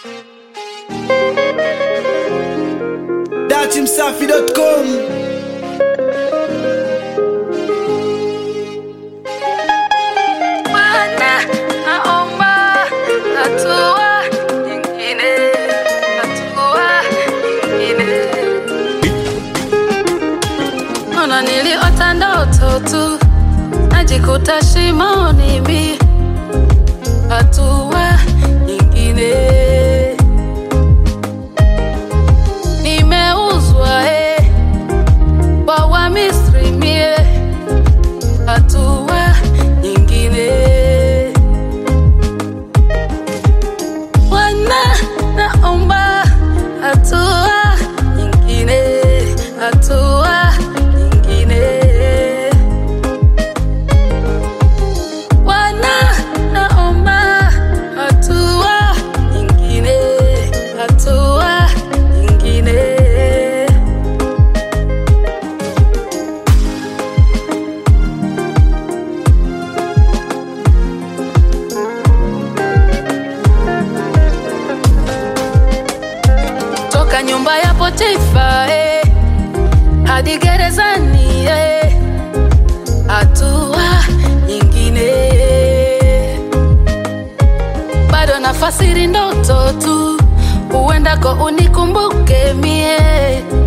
datimsafi.com Bwana, naomba hatua nyingine, hatua nyingine. Ona niliota ndoto tu, najikuta shimoni mi, hatua nyingine. Nimeuzwa eh, kwa Wamisri mie, hatua nyingine. Bwana, naomba hatua nyingine, hatua nyingine. Bwana, naomba hatua nyingine, hatua nyingine. toka nyumba ya Potifa eh, hadi gerezani eh, hatua nyingine. Bado nafasiri ndoto tu, huendako unikumbuke mie,